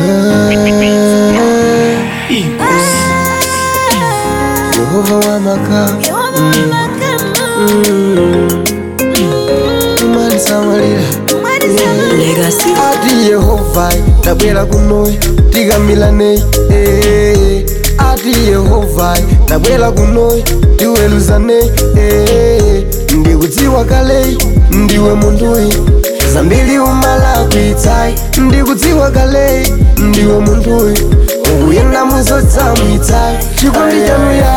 Yehova wamaka umalisamalira Legacy. ati yehova tabwera kunoyi tikamilane eh. ati yehova tabwera kunoyi tiweruzane eh. ndikudziwa kale ndiwe munduyi zambiri umalakwitsayi ndikudziwa kale ndiwe munduyi ukuyenda muzotsamwitsayi chikondi chanu ya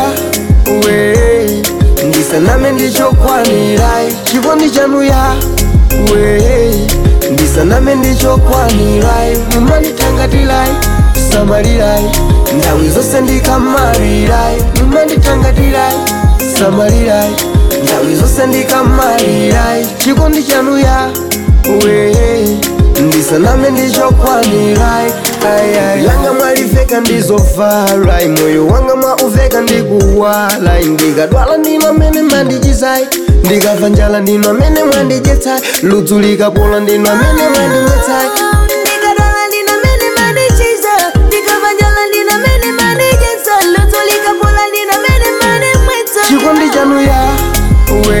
we ndisaname ndichokwanirayi chikondi chanu ya we ndisaname ndichokwanirayi mumanditangatilayi samalilayi nthawi zonse ndikamalilayi mumanditangatilayi samalilayi nthawi zonse ndikamalilayi chikondi chanu ya we ndisaname ndichokwanirayi langa mwaliveka ndizovala moyo wanga mwauveka ndikuwala ndikadwala ndino amene mandichizayi ndikamva njala ndino amene mwandidyetsayi ludzu likapola ndino amene mwandimwetsayi Ndikadwala ndina mene manichiza ndikavanjala ndina mene manicheza ludzo likapola ndina mene manimwetsa chikondi chanu ya we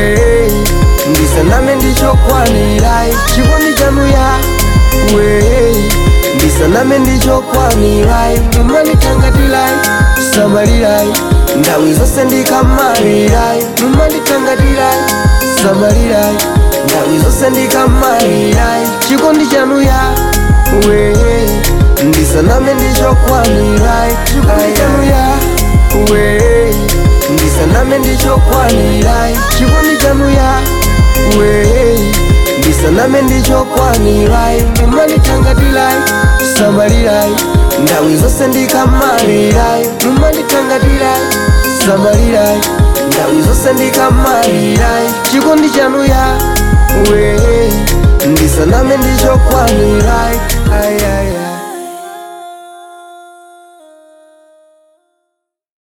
ndisaname ndichokwanirayi chikondi chanu ya we ndisaname ndichokwanirayi mumanditangatilayi samalilayi nthawi zonse ndikamalilayi mumanditangatilayi samalilayi nthawi zonse ndikamalilayi chikondi chanu ya we ndisaname ndichokwanirayi chikondi chanu ya we ndisaname ndichokwanirayi chikondi chanu ya we ndisaname ndichokwanirayi mumanditangatilayi samalilayi nthawi zonse ndikamalilayi mumanditangatilayi samalilayi nthawi zonse ndikamalilayi chikondi chanu ya we ndisaname ndichokwanirayi